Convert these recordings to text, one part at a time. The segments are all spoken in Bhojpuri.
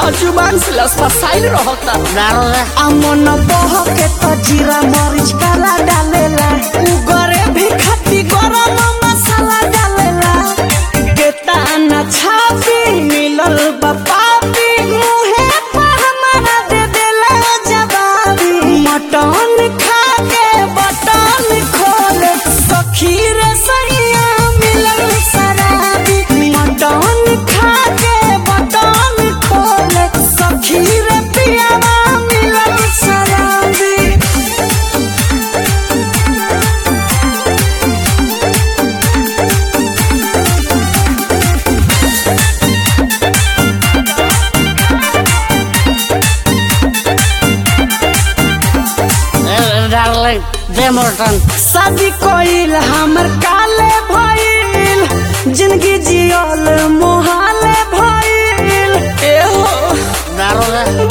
जुबान से लसफसाइल रहता डालो रे अमन बह के तो जीरा मरीच काला डालेला उगरे भी खाती गरम मसाला डालेला गेता न छापी मिलल बपापी मुहे पर हमारा दे देला जवाबी मटन खा के बटन खोले सखी रे सैया मिलल शराबी मटन खा के बटन खोले सखी रे पियावा मिलल शराबी ए, डार्लिंग दे मटन शादी कोइल हमर काले भइल जिंदगी जियल मोहाले भइल ए हो डालो रे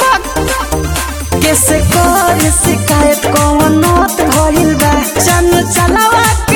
कैसे कर शिकायत कौन नोत भइल बा चन चलावा के